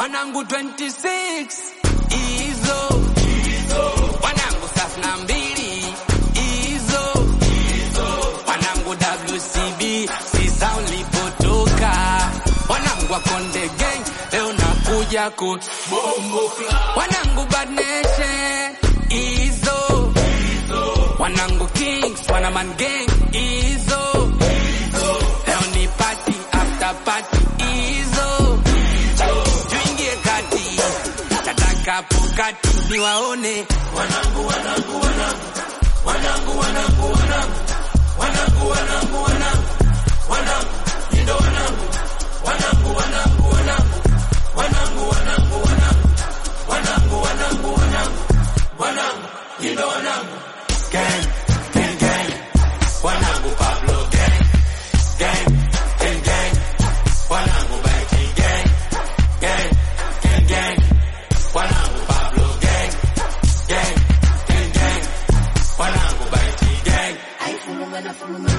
wanangu 26 hizo wanangu thelathini na mbili hizo wanangu WCB sisa ulipotoka wanangu wa Konde Gang leo nakuja ku wanangu Bad Nation hizo wanangu Kings wanaman gang hizo leo ni party after party hizo tuingie kati tatakapo kati niwaone wanangu wanangu wanangu wanangu wanangu wanangu wanangu wanangu wanangu wanangu ndo wanangu wanangu wanangu wanangu wanangu wanangu wanangu wanangu wanangu wanangu wanangu ndo wanangu gang gang gang wanangu Pablo gang gang gang gang wanangu Becky gang gang gang gang wanangu Pablo gang gang gang gang wanangu Becky gang Ay, fulumana, fulumana.